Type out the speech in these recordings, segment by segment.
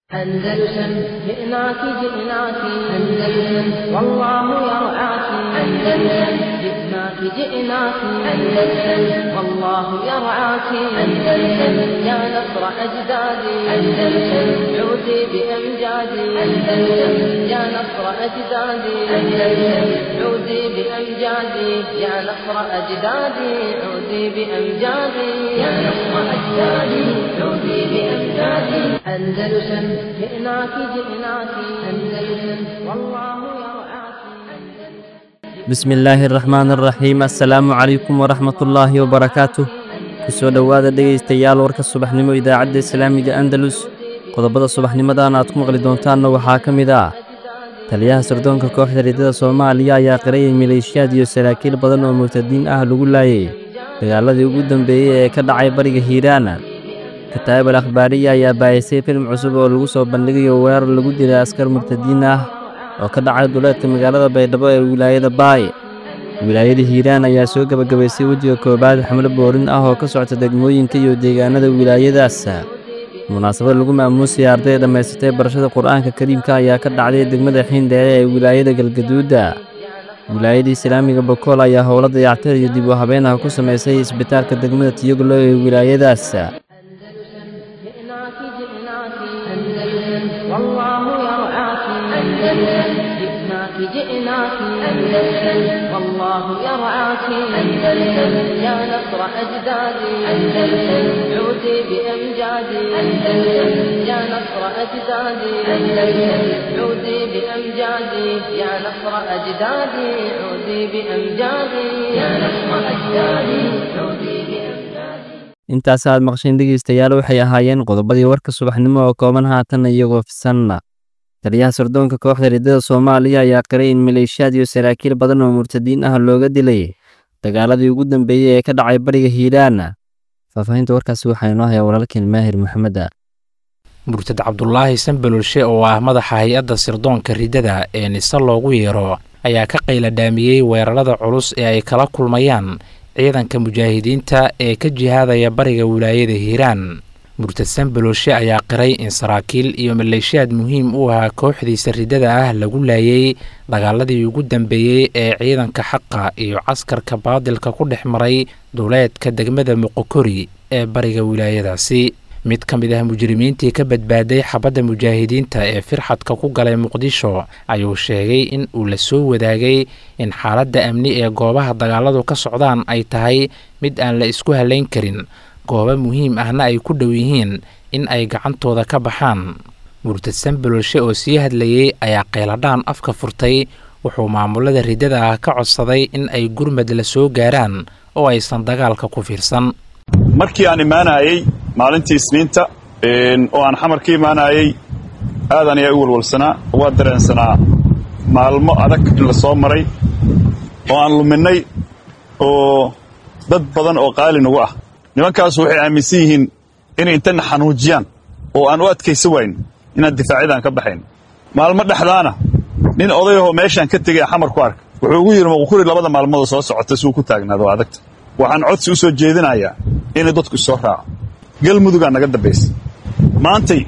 أندلسن جئناك جئناك أندلسن والله يرعاك أندلسن جئناك جئناك أندلسن والله يرعاك أندلسن يا نصر أجدادي أندلسن عودي بأمجادي أندلسن يا نصر أجدادي أندلسن عودي بأمجادي يا نصر أجدادي عودي بأمجادي يا نصر أجدادي عودي بأمجادي أندلسن جئناك جئناك أندلسن والله يرعاك bismi illaahi araxmaan araxiim assalaamu calaykum waraxmatullaahi wabarakaatuh kusoo dhowaada dhegaystayaal warka subaxnimo idaacadda islaamiga andalus qodobada subaxnimadan aad ku maqli doontaanna waxaa ka mid ah taliyaha sirdoonka kooxda riddada soomaaliya ayaa qirayay maleeshiyaad iyo saraakiil badan oo murtadiin ah lagu laayay dagaaladii ugu dambeeyey ee ka dhacay bariga hiiraana kataa'ib al akhbaariya ayaa baayisay filim cusub oo lagu soo bandhigayo weerar lagu dilay askar murtadiin ah oo ka dhacay duleedka magaalada baydhabo ee wilaayada baay wilaayada hiiraan ayaa soo gebagabaysay wejiga koowaad xamlo boorin ah oo ka socta degmooyinka iyo deegaanada wilaayadaas munaasabad lagu maamuusaya arday dhammaysatay barashada qur'aanka kariimka ayaa ka dhacday degmada xiindheere ee wilaayada galgaduuda wilaayada islaamiga bokool ayaa howlo dayactir iyo dib u habeen ah ku samaysay isbitaalka degmada tiyoglo ee wilaayadaas جئناك جئناك أندلسن والله يرعاك أندلسن جئناك جئناك أندلسن والله يرعاك أندلسن يا نصر أجدادي أندلسن عودي بأمجادي أندلسن يا نصر أجدادي أندلسن عودي بأمجادي يا نصر أجدادي عودي بأمجادي يا نصر أجدادي عودي بأمجادي intaas aad maqsheen dhegaystayaal waxay ahaayeen qodobadii warka subaxnimo oo kooban haatan iyagoo fisanna taliyaha sirdoonka kooxda riddada soomaaliya ayaa qiray in maleeshiyaad iyo saraakiil badan oo murtadiin ah looga dilay dagaaladii ugu dambeeyey ee ka dhacay bariga hiiraana faahfaahinta warkaasi waxaa inoo haya walaalkeen maahir maxameda murtad cabdulaahi sanbalolshe oo ah madaxa hay-adda sirdoonka riddada ee nise loogu yeero ayaa ka qayladhaamiyey weerarada culus ee ay kala kulmayaan ciidanka mujaahidiinta ee ka jihaadaya bariga wilaayada hiiraan murtad sanbalolshe ayaa qiray in saraakiil iyo maleeshiyaad muhiim u ahaa kooxdiisa riddada ah lagu laayay dagaaladii ugu dambeeyey ee ciidanka xaqa iyo caskarka baadilka ku dhex maray duleedka degmada moqokori ee bariga wilaayadaasi mid ka mid ah mujrimiintii ka badbaaday xabadda mujaahidiinta ee firxadka ku galay muqdisho ayuu sheegay in uu la soo wadaagay in xaaladda amni ee goobaha dagaaladu ka socdaan ay tahay mid aan la isku halayn karin goobo muhiim ahna ay ku dhow yihiin in ay gacantooda ka baxaan murtad sanbalolshe oo sii hadlayey ayaa qayladhaan afka furtay wuxuu maamulada riddada ah ka codsaday in ay gurmad la soo gaaraan oo aysan dagaalka ku fiirsan markii aan imaanayey maalintii isniinta oo aan xamar ka imaanayey aadan ayaa u walwalsanaa waa dareensanaa maalmo adag in la soo maray oo aan luminnay oo dad badan oo qaali nagu ah nimankaasu waxay aaminsan yihiin inay intana xanuujiyaan oo aan u adkaysa wayn inaan difaacyadaan ka baxayn maalmo dhexdaana nin odayahoo meeshaan ka tegay xamar ku arka wuxuu ugu yidhi muqukuri labada maalmoodoo soo socota si uu ku taagnaado waa adagta waxaan codsi u soo jeedinayaa inay dadku isoo raaco galmudugaa naga dambaysa maantay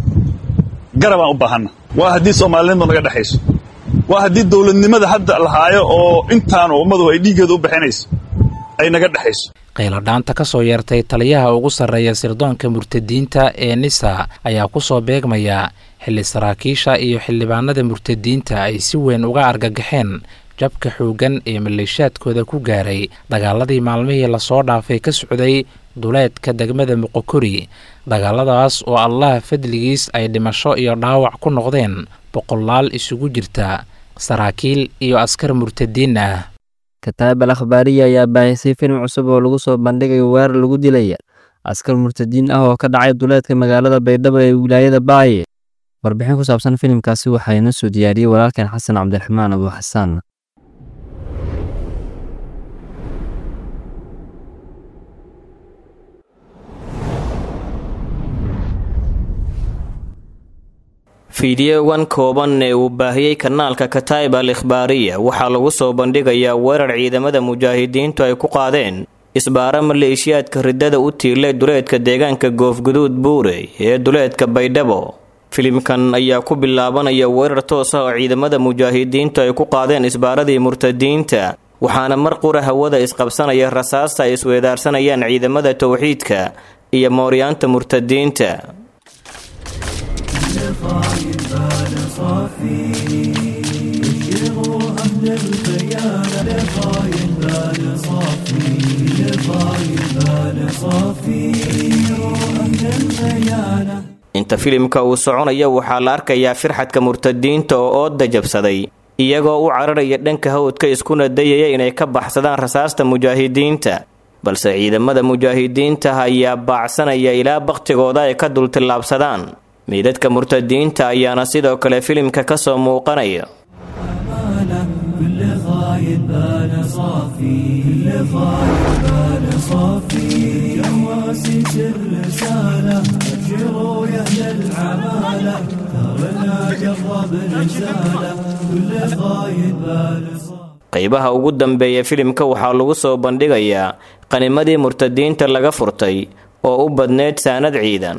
garabaan u baahanna waa haddii soomaalinimadu naga dhexayso waa haddii dawladnimada hadda lahaayo oo intaanu ummadu ay dhiiggeeda u bixinayso ay naga dhexayso qayladhaanta ka soo yeertay taliyaha ugu sarreeya sirdoonka murtadiinta ee nisa ayaa ku soo beegmaya xilli saraakiisha iyo xildhibaanada murtadiinta ay si weyn uga argagaxeen jabka xooggan ee maleeshaadkooda ku gaaray dagaaladii maalmihii lasoo dhaafay ka socday duleedka degmada moqokori dagaaladaas oo allah fadligiis ay dhimasho iyo dhaawac ku noqdeen boqolaal isugu jirta saraakiil iyo askar murtadiin ah kataa'ib al akhbaariya ayaa baahisay filim cusub oo lagu soo bandhigayo weerar lagu dilay askar murtadiin ah oo ka dhacay duleedka magaalada baydhabo ee wilaayada baaye warbixin ku saabsan filimkaasi waxaa inoo soo diyaariyey walaalkan xasan cabdiraxmaan abu xasaan fiidiyowan kooban ee uu baahiyey kanaalka kataa'ib al ikhbaariya waxaa lagu soo bandhigayaa weerar ciidamada mujaahidiintu ay ku qaadeen isbaara maleeshiyaadka riddada u tiilay duleedka deegaanka goofguduud buurey ee duleedka baydhabo filimkan ayaa ku bilaabanaya weerar toos ah oo ciidamada mujaahidiintu ay ku qaadeen isbaaradii murtadiinta waxaana mar qura hawada isqabsanaya rasaasta ay isweedaarsanayaan ciidamada towxiidka iyo mooryaanta murtadiinta inta filimka uu soconaya waxaa la arkayaa firxadka murtadiinta oo ooda jabsaday iyagoo u cararaya dhanka hawdka iskuna dayaya inay ka baxsadaan rasaasta mujaahidiinta balse ciidamada mujaahidiinta ayaa baacsanaya ilaa bakhtigooda ay ka dultillaabsadaan meydadka murtadiinta ayaana sidoo kale filimka ka soo muuqanaya qaybaha ugu dambeeya filimka waxaa lagu soo bandhigayaa qanimadii murtadiinta laga furtay oo u badneyd saanad ciidan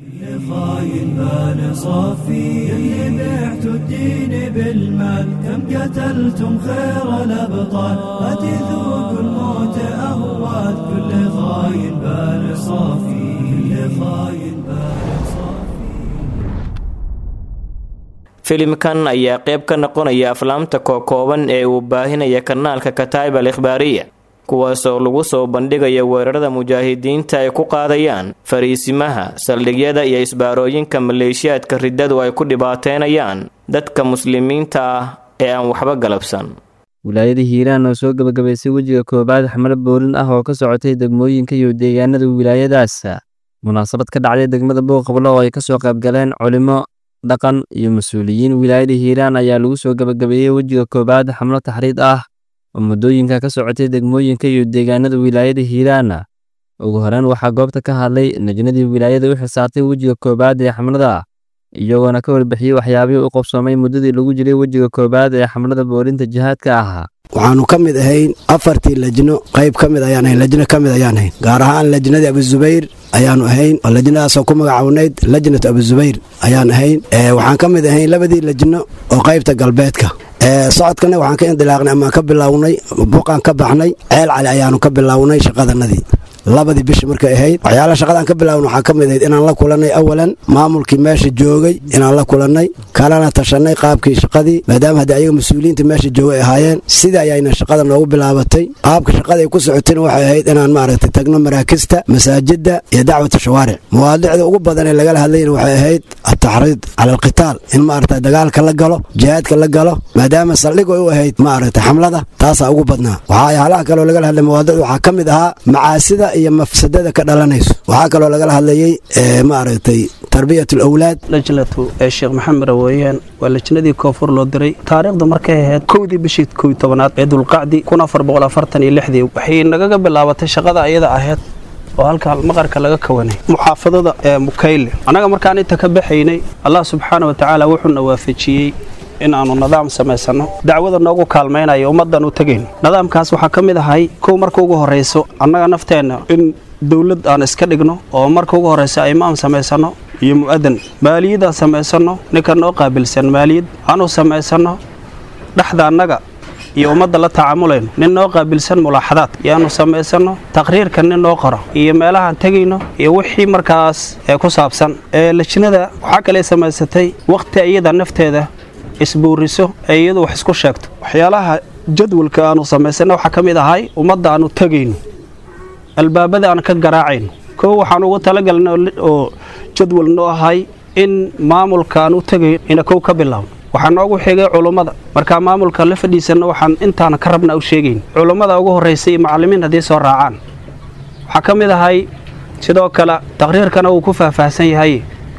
filimkan ayaa qayb ka noqonaya aflaamta kookooban ee uu baahinaya kanaalka kataib al ikhbaariya kuwaasoo lagu soo bandhigaya weerarada mujaahidiinta ay ku qaadayaan fariisimaha saldhigyada iyo isbaarooyinka maleeshiyaadka riddadu ay ku dhibaateynayaan dadka muslimiinta ah ee aan waxba galabsan wilaayada hiiraan oo soo gebagabaysay wejiga koobaad xamlo boorin ah oo ka socotay degmooyinka iyo deegaanada wilaayadaas munaasabad ka dhacday degmada booqablo oo ay kasoo qaybgaleen culimo dhaqan iyo mas-uuliyiin wilaayada hiiraan ayaa lagu soo gebagabeeyey wejiga koobaad xamlo taxriid ah oo muddooyinka ka socotay degmooyinka iyo deegaanada wilaayada hiiraan ugu horeyn waxaa goobta ka hadlay najnadii wilaayada u xisaartay wejiga koobaad ee xamlada iyagoona ka warbixiyey waxyaabihii u qabsoomay muddadii lagu jiray wejiga koobaad ee xamlada boorinta jihaadka ahaa waxaanu ka mid ahayn afartii lajno qayb ka mid ayaan ahayn lajno ka mid ayaan ahayn gaar ahaan lajnadii abuzubayr ayaanu ahayn oo lajnadaasoo ku magacawnayd lajnatu abuzubayr ayaan ahayn waxaan ka mid ahayn labadii lajno oo qaybta galbeedka socodkana waxaan ka indilaaqnay amaan ka bilownay buqaan ka baxnay ceel cali ayaanu ka bilownay shaqadanadii labadii bishi markay ahayd waxyaalaha shaqadaan ka bilaawna waxaa ka mid ahayd inaan la kulannay awalan maamulkii meesha joogay inaan la kulannay kalena tashanay qaabkii shaqadii maadaama haddii ayaga mas-uuliyiinta meesha joogay ahaayeen sidii ayayna shaqada noogu bilaabatay qaabka shaqada ay ku socotayna waxay ahayd inaan maaragtay tagno maraakista masaajidda iyo dacwata shawaaric mawaadicda ugu badan ee lagala hadlayna waxay ahayd ataxriid cala alqitaal in maaragta dagaalka la galo jihaadka la galo maadaama saldhig ay u ahayd maaragtay xamlada taasaa ugu badnaa waxyaalaha kaloo lagala hadlay mawaadicda waxaa ka mid ahaa macaasida iyo mafsadada ka dhalanayso waxaa kaloo lagala hadlayey maaragtay tarbiyat alawlaad lajnatu ee sheekh maxamed raweyaan waa lajnadii koonfur loo diray taariikhda markay ahayd kowdii bishii kow tobanaad ee dulqacdi kun afar boqol afartan iyo lixdii waxay nagaga bilaabatay shaqada ayada ahayd oo halka maqarka laga kawanay muxaafadada ee mukayle annaga markaan inta ka baxaynay allah subxaana wa tacaala wuxuuna waafajiyey in aanu nidaam samaysanno dacwada noogu kaalmaynayo ummaddan u tegayno nidaamkaas waxaa ka mid ahay kow marka ugu horrayso annaga nafteenna in dowlad aan iska dhigno oo marka ugu horraysa imaam samaysanno iyo mu'adan maaliyadaan samaysanno ninka noo qaabilsan maaliyad aanu samaysanno dhexda annaga iyo ummadda la tacaamulayno nin noo qaabilsan mulaaxadaad yaanu samaysanno taqriirka nin noo qoro iyo meelahaan tegayno iyo wixii markaas ee ku saabsan ee lajnada waxaa kale samaysatay wakhti iyada nafteeda isbuuriso ee iyadu wax isku sheegto waxyaalaha jadwalka aanu samaysana waxaa ka mid ahay ummadda aanu tegayno albaabada aan ka garaacayno kow waxaan ugu talagalna oo jadwal noo ahay in maamulka aan u tegayn ina kow ka bilaabno waxaa noogu xigay culummada markaa maamulka la fadhiisanna waxaan intaana ka rabna u sheegayn culummada ugu horraysa iyo macallimiin haddii soo raacaan waxaa ka mid ahay sidoo kale taqriirkana uu ku faahfaahsan yahay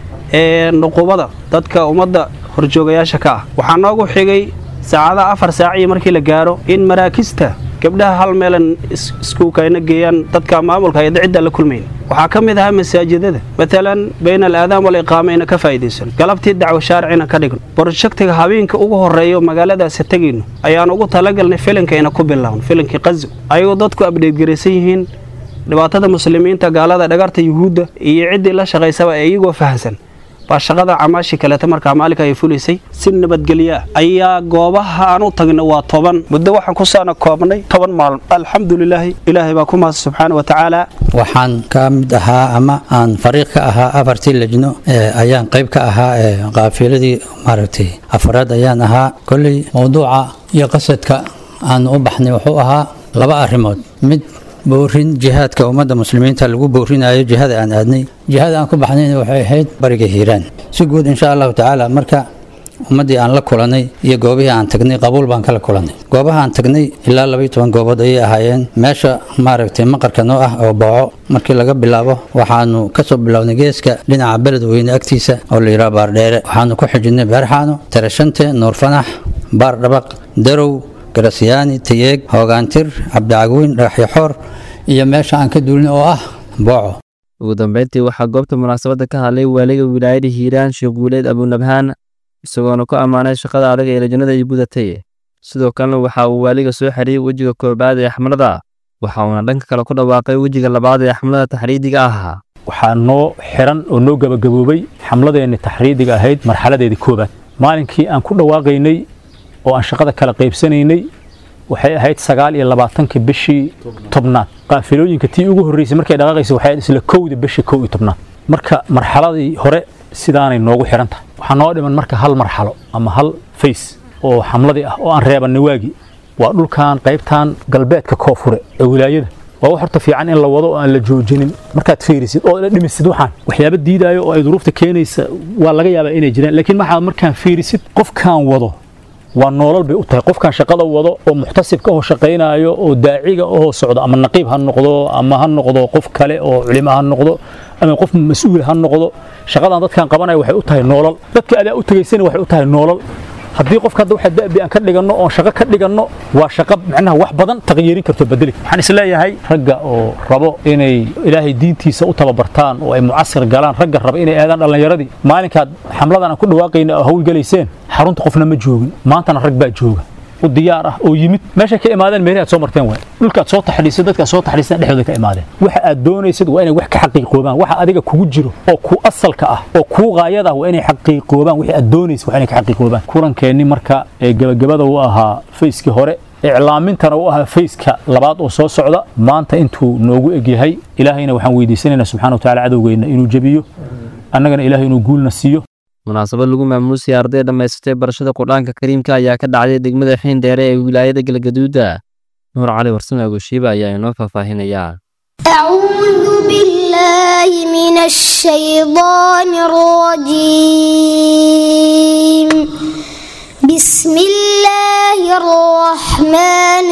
ee nuqubada dadka ummadda horjoogayaasha ka ah waxaa noogu xigay saacadaha afar saaciyo markii la gaaro in maraakista gabdhaha hal meelan iskuukayna geeyaan dadka maamulka ayada cidda la kulmayn waxaa ka mid ahaa masaajidada matalan bayna alaadaam waliqaama ina ka faa'iidaysan galabtii dacwo shaaricina ka dhigno borojektiga habeenka ugu horreeyo magaaladaasi tegayno ayaan ugu talagalnay filinka ina ku bilaawno filinkii qazo ayagoo dadku abdheedgaraysan yihiin dhibaatada muslimiinta gaalada dhagarta yuhuudda iyo ciddii la shaqaysaba ee iyagoo fahamsan waa shaqada camaashi kaleeta markaa maalinka ay fulaysay si nabadgelya ayaa goobaha aan u tagna waa toban muddo waxaan ku saana koobnay toban maalin alxamdulilaahi ilaahay baa ku mahadsan subxaana wa tacaala waxaan ka mid ahaa ama aan fariiq ka ahaa afartii lejno ayaan qayb ka ahaa qaafiladii maaragtay afraad ayaan ahaa kolley mowduuca iyo qasadka aan u baxnay wuxuu ahaa laba arrimood mid boorin jihaadka ummadda muslimiinta lagu boorinayo jihada aan aadnay jihada aan ku baxnayna waxay ahayd bariga hiiraan si guud insha allahu tacaala marka ummaddii aan la kulanay iyo goobihii aan tagnay qabuul baan kala kulanay goobaha aan tagnay ilaa labaiyo toban goobood ayay ahaayeen meesha maaragtay maqarka noo ah oo booco markii laga bilaabo waxaanu kasoo bilownay geeska dhinaca beledweyne agtiisa oo la yidhaha baardheere waxaanu ku xijinay beerxaano tarashante nuurfanax baar dhabaq darow garasyaani tayeeg hoogaantir cabdicagweyn dhagaxyaxoor iyo meesha aan ka duulin oo ah booco ugu dambeyntii waxaa goobta munaasabadda ka hadlay waaliga wilaayada hiiraan sheekh guuleed abunabhaan isagoona ku ammaanay shaqada adag ee lajnada ay gudatay sidoo kalena waxa uu waaliga soo xiriyey wejiga koobaad ee xamlada waxa uuna dhanka kale ku dhawaaqay wejiga labaad ee xamlada taxriidiga ahaa waxaa noo xiran oo noo gabagaboobay xamladeenni taxriidiga ahayd marxaladeedii koobaad maalinkii aan ku dhawaaqaynay oo aan shaqada kala qaybsanaynay waxay ahayd sagaal iyo labaatankii bishii tobnaad qaafilooyinka tii ugu horreysay markay dhaqaaqaysa waxay ahayd isla kowda bishii kow iyo tobnaad marka marxaladii hore sidaanay noogu xiran tahay waxaa noo dhiman marka hal marxalo ama hal fays oo xamladii ah oo aan reebanay waagii waa dhulkan qaybtan galbeedka koonfure ee wilaayada waa wax horta fiican in la wado oo aan la joojinin markaad fiirisid oo la dhimisid waxaan waxyaaba diidaayo oo ay duruufta keenaysa waa laga yaabaa inay jiraan laakiin waxaad markaan fiirisid qofkaan wado waa noolal bay u tahay qofkan shaqada wado oo muxtasibka oo shaqaynaayo oo daaciga oo socdo ama naqiib ha noqdo ama ha noqdo qof kale oo culimo ha noqdo ama qof mas-uul ha noqdo shaqadan dadkan qabanaya waxay u tahay noolal dadka adaa u tagaysana waxay u tahay noolal haddii qofka hadda waxa da'bi aan ka dhiganno oon shaqo ka dhiganno waa shaqo macnaha wax badan taqyiirin karto bedeli waxaan isleeyahay ragga oo rabo inay ilaahay diintiisa u tababartaan oo ay mucasir galaan ragga raba inay aadaan dhallinyaradii maalinkaad xamladan aan ku dhawaaqayna oo hawlgalayseen xarunta qofna ma joogin maantana rag baa jooga u diyaar ah oo yimid meeshay ka imaadeen meelahi aad soo marteen waay dhulkaad soo taxdhiisay dadkaad soo taxdhiiseen dhexdooda ka imaadeen waxa aad doonaysid waa inay wax ka xaqiiqoobaan waxa adiga kugu jiro oo ku asalka ah oo kuu qaayada ah waa inay xaqiiqoobaan wixii aad doonaysid waa inay ka xaqiiqoobaan kulankeenni marka ee gabagabada u ahaa fayskii hore iclaamintana u ahaa fayska labaad oo soo socda maanta intuu noogu egyahay ilaahayna waxaan weydiisanaynaa subxana wa tacaala cadowgeenna inuu jebiyo annagana ilaahay inuu guulna siiyo munaasabad lagu maamuusay arday dhammaysatay barashada qur-aanka kariimka ayaa ka dhacday degmada xiindheere ee wilaayada galgaduuda nuur cali warsame agoshiiba ayaa inoo faahfaahinayaa أعوذ بالله من الشيطان الرجيم بسم الله الرحمن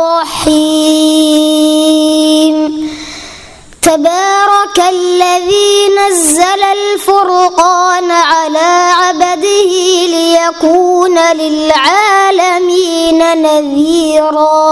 الرحيم تبارك الذي نزل الفرقان على عبده ليكون للعالمين نذيرا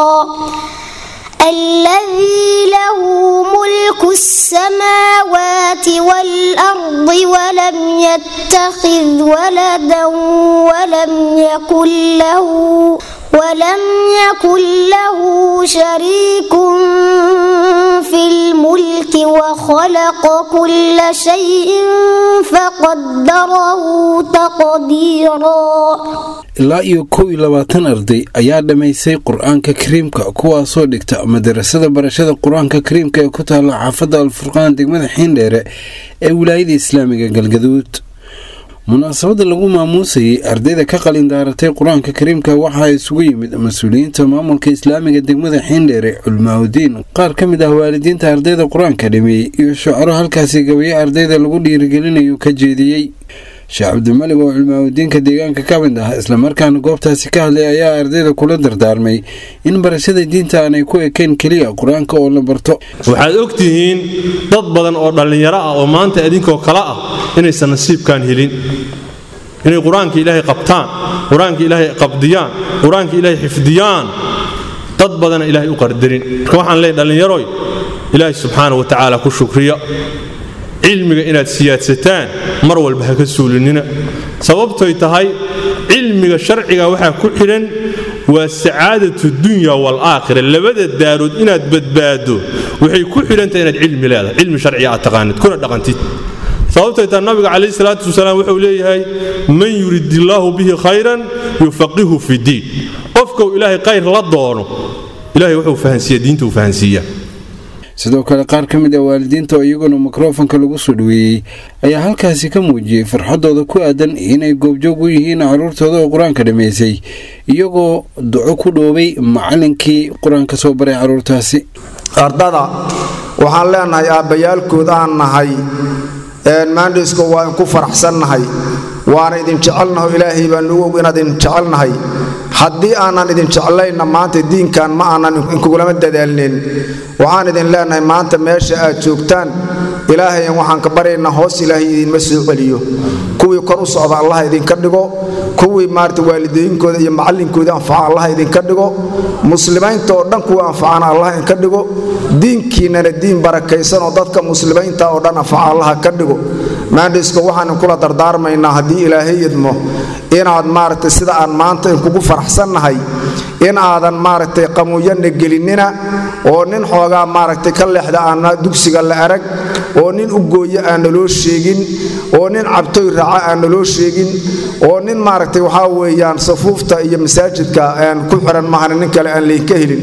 الذي له ملك السماوات والأرض ولم يتخذ ولدا ولم يكن له ولم يكن له شريك في الملك وخلق كل شيء فقدره تقديرا ilaa iyo kow iyo labaatan arday ayaa dhammaysay qur-aanka kariimka kuwaasoo dhigta madarasada barashada qur-aanka kariimka ee ku taalla xaafadda alfurqaan degmada xiindheere ee wilaayada islaamiga galgaduud munaasabadda lagu maamuusayay ardayda ka qalin daaratay qur-aanka kariimka waxaa isugu yimid mas-uuliyiinta maamulka islaamiga degmada xiindheere culmaaudiin qaar ka mid ah waalidiinta ardayda qur-aanka dhameeyey iyo shucaro halkaasi gabaye ardayda lagu dhiirigelinayo ka jeediyey sheekh cabdimalig oo culmaaudiinka deegaanka ka mid ah islamarkaana goobtaasi ka hadlay ayaa ardayda kula dardaarmay in barashada diinta aanay ku ekeen keliya qur-aanka oo la barto waxaad ogtihiin dad badan oo dhallinyaro ah oo maanta idinkoo kale ah inaysan nasiibkan helin inay qur-aanka ilaahay qabtaan qur-aanka ilaahay qabdiyaan qur-aanka ilaahay xifdiyaan dad badana ilaahay u qardarin marka waxaan leeyahy dhallinyaroy ilaahay subxaana wa tacaala ku shukriya cilmiga inaad siyaadsataan mar walba ha ka suulinina sababtoy tahay cilmiga sharciga waxaa ku xidhan waa sacaadatu dunya waalaakhira labada daarood inaad badbaado waxay ku xidhantahay inaad cilmi leedahay cilmi sharciga aad taqaanid kuna dhaqantid sababtay taa nabiga calayhi salaatu wasalaam wuxuu leeyahay man yurid illaahu bihi khayran yufaqihu fi diin qofkuu ilaahay khayr la doono ilahay wuxuu fahansiiya diinta uu fahansiiyaa sidoo kale qaar ka mid ah waalidiinta oo iyaguna mikrofonka lagu soo dhoweeyey ayaa halkaasi ka muujiyey farxadooda ku aadan inay goobjoog u yihiin carruurtooda oo qur-aanka dhammaysay iyagoo duco ku dhoobay macallinkii qur-aanka soo baray carruurtaasi ardada waxaan leenahay aabbayaalkood aan nahay maandhisko waa inku faraxsannahay waana idin jecelnaho ilaahay baan nugu og inaad idin jecelnahay haddii aanan idin jeclayna maanta diinkan ma aanan inkugulama dadaalnin waxaan idin leenahay maanta meesha aad joogtaan ilaahayan waxaan ka baryaynaa hoos ilaahay idinma soo celiyo kuwii kor u socda allah idinka dhigo kuwii maarata waalidooyinkooda iyo macallinkooda anfaca allah idinka dhigo muslimiinta oo dhan kuwa anfacana allah idinka dhigo diinkiinnana diin barakaysan oo dadka muslimiinta oo dhan anfaca allah ka dhigo maandhisko waxaan inkula dardaarmaynaa haddii ilaahay idmo inaad maaragtay sida aan maanta inkugu faraxsannahay in aadan maaragtay qamuuyanna gelinnina oo nin xoogaa maaragtay ka leexda aanna dugsiga la arag oo nin u gooye aan naloo sheegin oo nin cabtoy raaca aan naloo sheegin oo nin maaragtay waxaa weeyaan safuufta iyo masaajidka aan ku xiran mahana nin kale aan laynka helin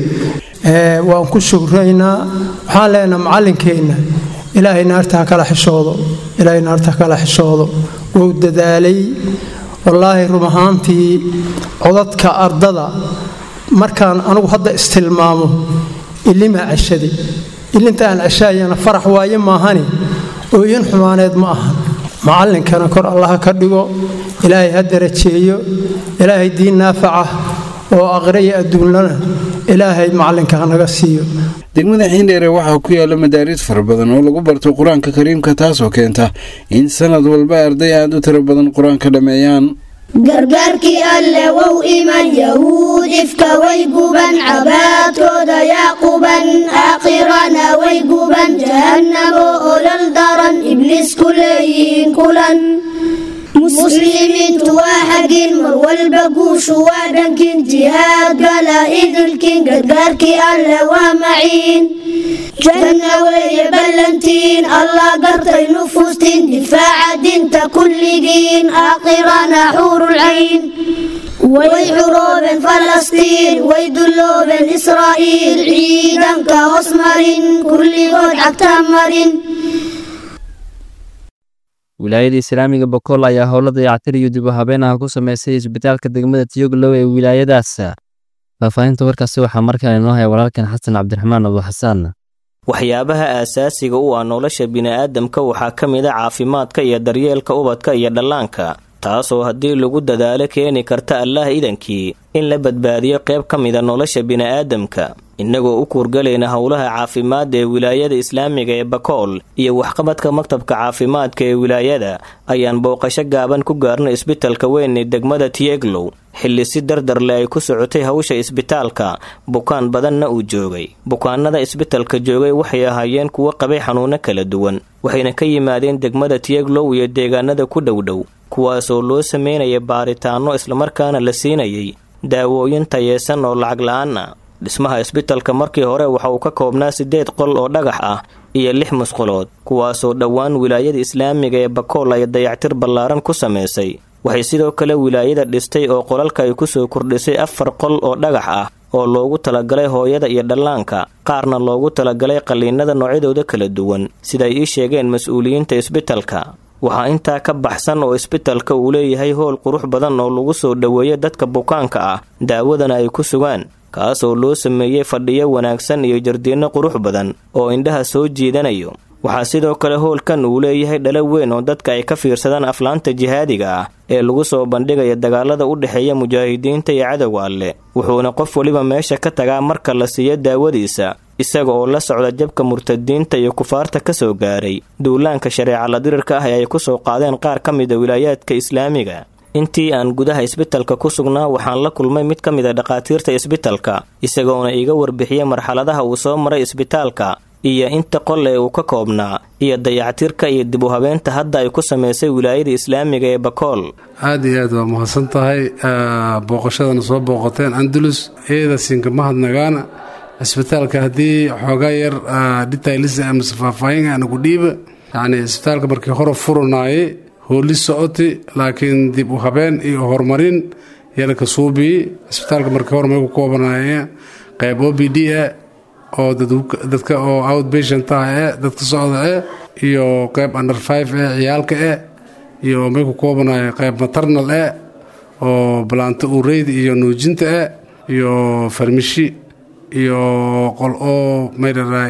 waan ku shugraynaa waxaan leenaha macallinkeenna ilaahay naarta ha kala xishoodo ilaahay naarta ha kala xishoodo wuu dadaalay wallaahi run ahaantii codadka ardada markaan anugu hadda istilmaamo ilimaa ceshaday ilinta aan ceshaayana farax waaye maahani ooyin xumaaneed ma ahan macallinkana kor allaha ka dhigo ilaahay ha darajeeyo ilaahay diin naafaca oo aqre iyo adduunlana ilaahay macallinka hanaga siiyo degmada xiindheere waxaa ku yaala madaaris fara badan oo lagu barto qur-aanka kariimka taasoo keenta in sanad walba arday aad u tiro badan qur-aanka dhammeeyaan gargaarkii alle wow iman yahuud ifka way guban cabaadkooda yaa quban aakhirana way guban jahannamo olol daran ibliis ku leeyihiin kulan muslimiintu waa xagin mar walba guushu waa dhankin jihaad gala idilkin gargaarkii alle waa maciin janna weeye ballantiin allah gartay nufuustiin difaaca dinta kulligiin aakhirana xuurulcayn way xuroobeen falastiin way dulloobeen israa'iil ciidanka hoos marin kulligood cagta marin wilaayada islaamiga bokool ayaa howlo dayactir iyo dib u habeenaha ku sameysay isbitaalka degmada tiyoglow ee wilaayadaas faahfaahinta warkaasi waxaa markaa inoo haya walaalkan xasan cabdiraxmaan abu xasaan waxyaabaha aasaasiga u ah nolosha bini'aadamka waxaa ka mid a caafimaadka iyo daryeelka ubadka iyo dhallaanka taasoo haddii lagu dadaalo keeni karta allaah idankii in la badbaadiyo qayb ka mida nolosha bini'aadamka innagoo u kuurgalayna howlaha caafimaadda ee wilaayada islaamiga ee bakool iyo waxqabadka maktabka caafimaadka ee wilaayada ayaan booqasho gaaban ku gaarna isbitalka weyn ee degmada tieglow xilli si dardarle ay ku socotay hawsha isbitaalka bukaan badanna uu joogay bukaanada isbitalka joogay waxay ahaayeen kuwo qabay xanuuno kala duwan waxayna ka yimaadeen degmada tieglow iyo deegaanada ku dhowdhow kuwaasoo loo sameynaya baaritaanno islamarkaana la siinayay daawooyin tayeesan oo lacag la-aan ah dhismaha isbitalka markii hore waxa uu ka koobnaa siddeed qol oo dhagax ah iyo lix musqulood kuwaasoo dhowaan wilaayada islaamiga ee bakool ay dayactir ballaaran ku samaysay waxay sidoo kale wilaayada dhistay oo qolalka ay ku soo kordhisay afar qol oo dhagax ah oo loogu talagalay hooyada iyo dhallaanka qaarna loogu talagalay qalliinada noocyadooda kala duwan siday ii sheegeen mas-uuliyiinta isbitalka waxaa intaa ka baxsan oo isbitalka uu leeyahay howl qurux badan oo lagu soo dhoweeyo dadka bukaanka ah daawadana ay ku sugaan kaasoo loo sameeyey fadhiyo wanaagsan iyo jardiinno qurux badan oo indhaha soo jiidanayo waxaa sidoo kale howlkan uu leeyahay dhalo weyn oo dadka ay ka fiirsadaan aflaanta jihaadiga ah ee lagu soo bandhigaya dagaalada u dhexeeya mujaahidiinta iyo cadowga alle wuxuuna qof weliba meesha ka tagaa marka la siiyo daawadiisa isaga oo la socda jabka murtadiinta iyo kufaarta ka soo gaaray duulaanka shareeca la dirirka ah ee ay ku soo qaadeen qaar ka mida wilaayaadka islaamiga intii aan gudaha isbitalka ku sugnaa waxaan la kulmay mid ka mid a dhakhaatiirta isbitalka isagoona iiga warbixiyey marxaladaha uu soo maray isbitaalka iyo inta qol ee uu ka koobnaa iyo dayactirka iyo dib u habeenta hadda ay ku samaysay wilaayada islaamiga ee bakool aad iyo aad waa mahadsan tahay booqashadana soo booqoteen andalus iyada siinka mahadnagaana cisbitaalka haddii xoogaa yar dhitaylis amase faahfaahin ana ku dhiiba yacni isbitaalka markii hore furanaayey hooli socoti laakiin dib u habeen iyo horumarin yalaka suubii isbitaalka markii hore may ku koobanaayeen qayb o b d e oo dadka oo outpatient ah e dadka socda e iyo qayb under five e ciyaalka e iyo may ku koobanaayeen qayb maternal e oo balaanto ureyda iyo nuujinta e iyo farmishi iyo qol oo maydharaa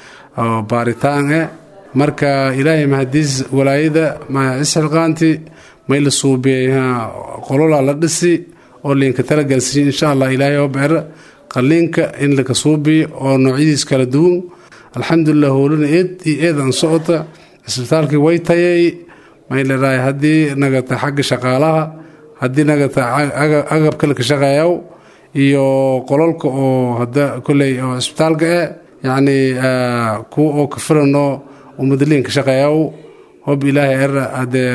baaritaan e marka ilaahay mahadiis walaayada isxilqaanti may la suubiyey qolola la dhisi oo liinka talagalsiiy insha allah ilaahay oo beera qaliinka in laka suubiyo oo noocyadiis kala duwan alxamdulilah howlana eed iyo eed aan socota isbitaalkii way tayay may leedahay haddii nagata xagga shaqaalaha haddii nagata agabka laka shaqeeyaw iyo qololka oo hada koley oo isbitaalka e yacni kuwa oo ka filanoo umadaliinka shaqeeyaw hob ilaahay era hadee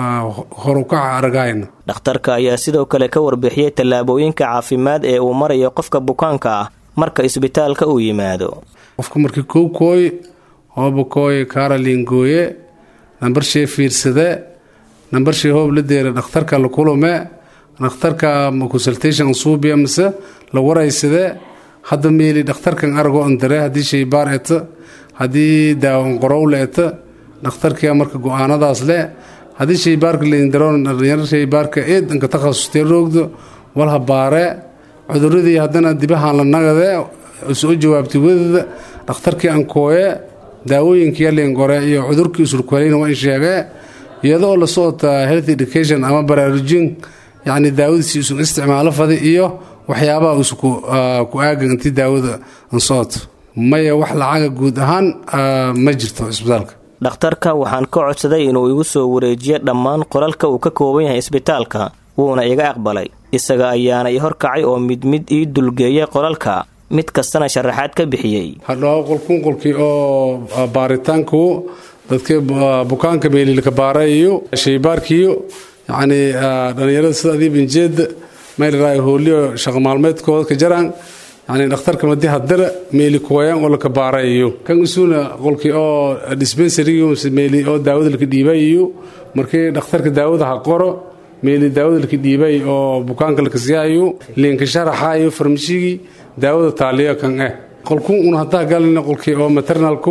horukaca aragahayna dhakhtarka ayaa sidoo kale ka warbixiyey tallaabooyinka caafimaad ee uu marayo qofka bukaanka ah marka isbitaalka uu yimaado qofka markii kow kooy hooba kooy karolin gooye nambarshee fiirsade nambarshee hoob la deera dhakhtarka la kulume dhakhtarka consultation suubiya mise la waraysade hadda meeli dhakhtarkan arago andare haddii shaybaar eta haddii daawan qorowle eta dhakhtarkia marka go-aanadaas le haddii shaybaarka laindaroon dhalinyaro shaybaarka eedanka takhasustee roogdo walha baare cuduradii haddana dibahaan la nagade soo jawaabtay wadada dhakhtarkii ankooye daawooyinkii liingore iyo cudurkii usurkwaleyna waa in sheegee iyadoo la socota health education ama baraarujin yacni daawadiisi isu isticmaalo fadi iyo waxyaabaha isu ku aagan intii daawada ansocoto maya wax lacaga guud ahaan ma jirto isbitaalka dhakhtarka waxaan ka codsaday inuu igu soo wareejiyo dhammaan qolalka uu ka kooban yahay isbitaalka wuuna iga aqbalay isaga ayaana i horkacay oo mid mid ii dulgeeyay qolalka mid kastana sharaxaad ka bixiyey hadhao qolkun qolkii oo baaritaanku dadkii bukaanka meelilka baarayiyo shaybaarkiyo yacni dhallinyarada sida adiibanjeeda maylaraa hooliyo shaqo maalmeedkooda ka jaraan yani dhakhtarka madi hadara meeli kuwayaan oo laka baarayiyo kan isuuna qolkii oo dispensariyo meeli oo daawada laka dhiibayiyo markii dhakhtarka daawada ha qoro meeli daawada laka dhiibay oo bukaanka laka siyaayo liinka sharaxayo farmashigii daawada taaliyo kan eh qolkun un hadaa galina qolkii oo maternalku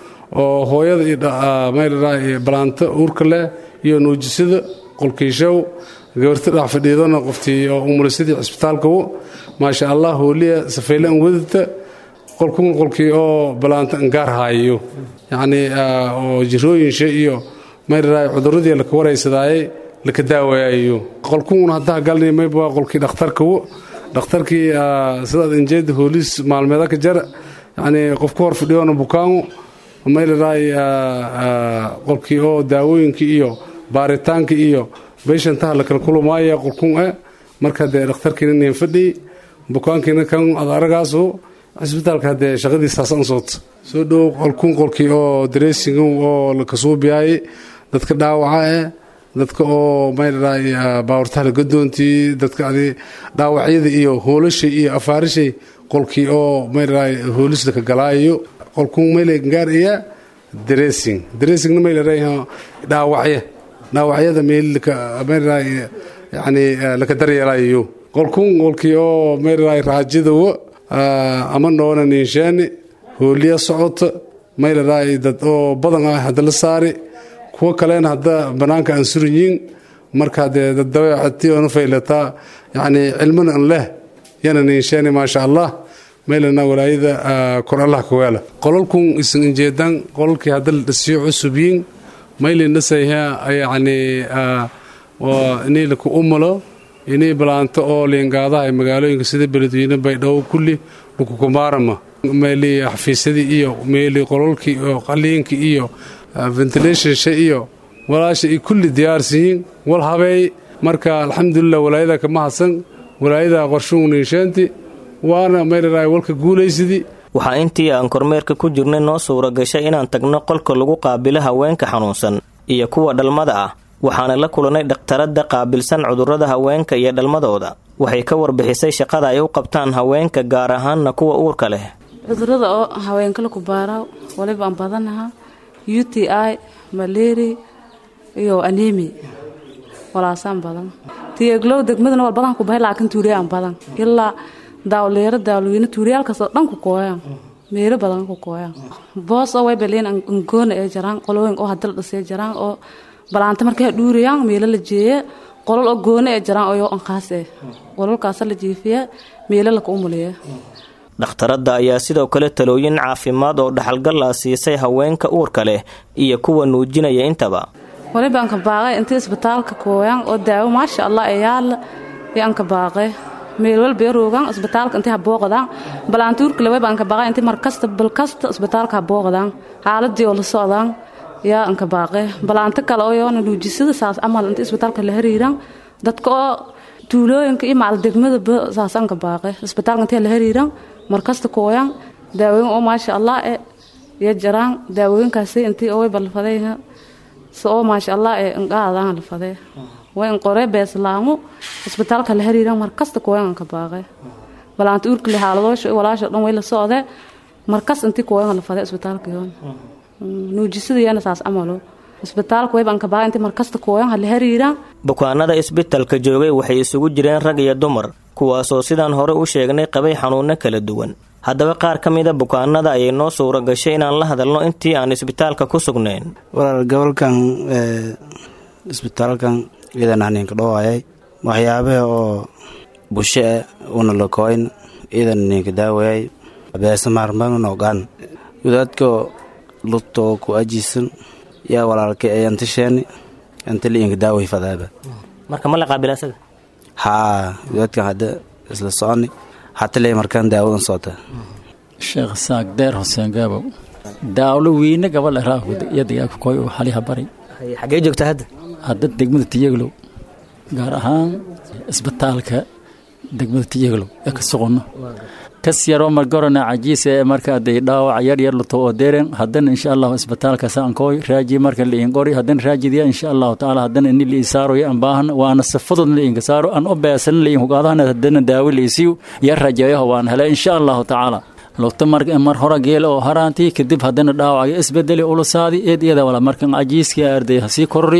oo hooyada iyo maylaraa balaanta uurka leh iyo nuujisada qolkiishow gabarta dhax fadhiidona qoftii oo umulisadii cisbitaalkawo maasha allah hooliya safeyle an wadata qolkun qolkii oo balaanta angaar haayo yacnii oo jirooyinsha iyo maylaraa cuduradii laka waraysadaaye laka daawayayo qolkun haddaa galnay mayba qolkii dhakhtarkawo dhakhtarkii sidaad injeeda hooliis maalmeeda ka jara yacnii qof ku hor fadhiyoona bukaango maylaraa qolkii oo daawooyinkii iyo baaritaanka iyo beyshantaha lakala kulamaaya qolkun e marka dee dhakhtarkiina nin fadhi bukaankiina kan ad aragaasu cisbitaalka haddee shaqadiisaas an soota soo dhow qolkun qolkii oo dareesing oo lakasuubiyaay dadka dhaawaca eh dadka oo maylaraa baawurtaha lagadoontii dadka adi dhaawacyada iyo hoolashay iyo afaarishay qolkii oo maylaraa hoolis laka galaayo qolkun mayle gaar iya dressing dressingna maylaraa dhaawacya dhaawacyada meelmaylaraa yani laka daryeelayo qolkun qolkii oo maylaraa raajadawo ama noona ninshaani hooliya socota maylaraa dad oo badan ah hadda la saari kuwo kalena hadda bannaanka aan suranyiin marka dee dad dabeecati oona faylataa yacni cilmana an leh yana ninshaani maasha allah meylana walaayada kor allah kaweela qolalkun isan injeedan qolalkii hadda la dhasiyo cusubyiin maylin dhasayha yacni inay laku umulo inay balaanto oo liingaadaha magaalooyinka sida beledweyne baydhabo kulli lakukumaarama meeli xafiisyadii iyo meeli qolalkii oo qaliinkii iyo ventilationsha iyo walaasha ay kulli diyaarsiyiin wal habeey marka alxamdulilah walaayada kama hadsan walaayada qorshuhu ninshaanti waana maylaraa walka guulaysidii waxaa intii aan kormeerka ku jirnay noo suura gashay inaan tagno qolka lagu qaabilo haweenka xanuunsan iyo kuwa dhalmada ah waxaana la kulannay dhakhtaradda qaabilsan cudurrada haweenka iyo dhalmadooda waxay ka warbixisay shaqada ay u qabtaan haweenka gaar ahaanna kuwa uurka leh cudurada oo haweenka laku baaraaw waliba aan badanaha u t i maleeri iyo anemi walaasaan badan tiyeglow degmadana wal badan ku bahay laakiin tuuriyaan badan ilaa daawleero daawlweyne tuuriyaalkaasoo dhan ku kooyaan meelo badan ku kooyaan boos oo way baliin angoona ee jiraan qolooyin oo hadal dhisay jiraan oo balaanta markay dhuuriyaan meelo la jeeye qolol oo goona ee jiraan oo anqaas eh qololkaas la jiifiya meelo la ku umuliya dhakhtaradda ayaa sidoo kale talooyin caafimaad oo dhaxalgal ah siisay haweenka uurka leh iyo kuwa nuujinaya intaba waliba anka baaqay intii isbitaalka kooyaan oo daawo maasha allah ee yaala iyo anka baaqay meel walba roogaan isbitaalka intii habooqdaan balaanta uurka leh wayba anka baaqay intii markasta balkasta isbitaalka habooqdaan xaaladii oo la socdaan yaa anka baaqay balaanta kale oo yoona nuujisada saas camal intii isbitaalka la hariiraan dadka oo tuulooyinka iyo macal degmadaba saas anka baaqay isbitaalka intii la hariiraan markasta kooyaan daawooyin oo maasha allah e iyo jiraan daawooyinkaasi intii oo way balfadayha si oo maasha allah ee inqaadaan lafadee way inqoree beeslaamo isbitaalka la hariiraan markasta kooyaan anka baaqay balaanta uurka le xaaladoosha walaasha dhan way la socdee markas intii kooyaan lafadee isbitaalka yoon nuujisada iyana saas camalo isbitaalka wayba anka baaqay intii markasta kooyaan ha la hariiraan bukaanada isbitalka joogay waxay isugu jireen rag iyo dumar kuwaasoo sidaan hore u sheegnay qabay xanuunno kala duwan haddaba qaar ka mida bukaanada ayay noo suura gashay inaan la hadalno intii aan isbitaalka ku sugnayn walaal gobolkan isbitaalkan iidan haninka dhowayay waxyaabaha oo bushe ah una lakoyn iidan ninka daawayay beesa maarmaan ogaan wadaadka lugtoo ku ajiisan yaa walaalka ee antisheeni antaliinka daaway fadaaba marka ma la qaabila asaga haa wadaadkan hadda isla soconi hatale markaan daawadan socota sheekh saaq deer xuseen gaabow daawlo wiine gabal yadagaa koy oo xaliha bari xagee joogta hadda hadda degmada tiyaglow gaar ahaan isbitaalka degmada tiyaglow ee ka soqono kas yaroo margorona cajiis ee marka aday dhaawac yar yar luto oo deeren haddana insha allahu isbitaalka saankooy raaji marka liin qori haddana raajidiya insha allahu tacaala haddana ini liin saaro iyo ambaahan waana safadod liinka saaro an u beesan liin hugaadahana haddana daawi liisiyo yar rajayaho waan helay insha allahu tacaala lugta mar hore geel oo haraantii kadib haddana dhaawacayo isbedeli ulusaadi eed iyada wala markan cajiiskii arday hasii korori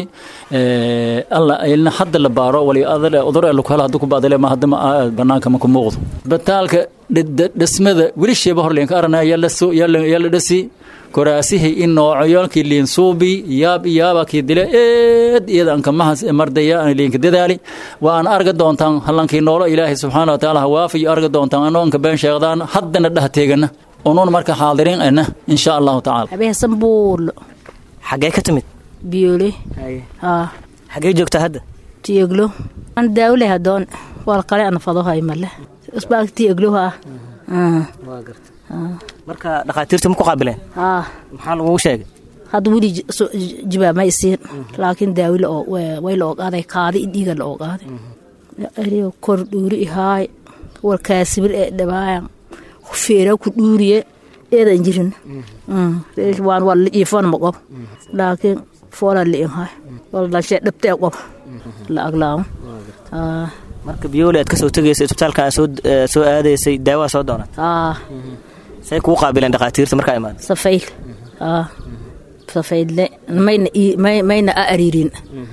alla ilna hadda la baaro wali adale udur ee lukala haddu ku baadale ma hadda banaanka ma ku muuqdo isbitaalka dhismada weli sheeba hor liinka arana yalla dhasi koraasihii in noocoyoolkii liin suubi yaab yaabakii dile eed iyada ankamahaas mardaya liinka dadaali waan arga doontaan hallankii noolo ilaahay subxaana wa tacaala hawaafiyo arga doontaan anoo anka been sheegdaan haddana dhah teegana unuun marka xaadiriin ana insha allahu tacaala habeesan buulo xagee ka timid biyole haa xagee joogtaa hadda tiyeglo an daawle hadoon wal kale an fado hay male usbaak tiyeglo haa waa garta marka dhakhaatiirta ma ku qaabileen haa maxaa lagugu sheegay hadda weli jibaab ma isiin laakiin daawi way la ogaaday kaadi dhiiga la ogaaday ariyo kor dhuuri ihaay warkaasibir ee dhibaayan feera ku dhuuriye eedan jirin waan waa iifon ma qob laakiin foola liin hay wal dhashee dhabtee qob la aglaamo marka biyoole aad ka soo tegaysa isbitaalka aad soo aadaysay daawaa soo doonat say kuu qaabileen dhakhaatiirta markaa imaada safayl safayle mayna mayna a ariirin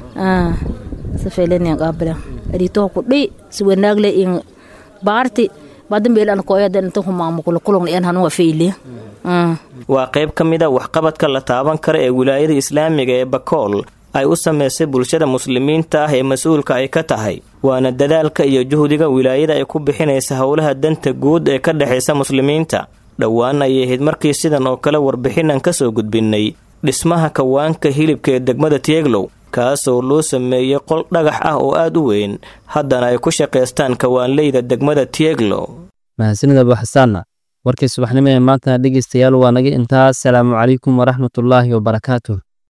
safaylenian qaabilen ariitoho ku dhii si wanaagle in baarti badambeelan koyadan inta humaamukulo kulon en hanuwa fayliya waa qayb ka mid a waxqabadka la taaban kara ee wilaayada islaamiga ee bakool ay u samaysay bulshada muslimiinta ah ee mas-uulka ay ka tahay waana dadaalka iyo juhdiga wilaayada ay ku bixinaysa howlaha danta guud ee ka dhexaysa muslimiinta dhowaan ayay ahayd markii sidan oo kale warbixin aan ka soo gudbinnay dhismaha kawaanka hilibka ee degmada tieglow kaasoo loo sameeyey qol dhagax ah oo aad u weyn haddana ay ku shaqaystaan kawaanleyda degmada tieglow mahadsanid abu xasaanna warkii subaxnimo ee maantana dhegeystayaal waa naga intaas salaamu calaykum waraxmatullaahi wabarakaatuh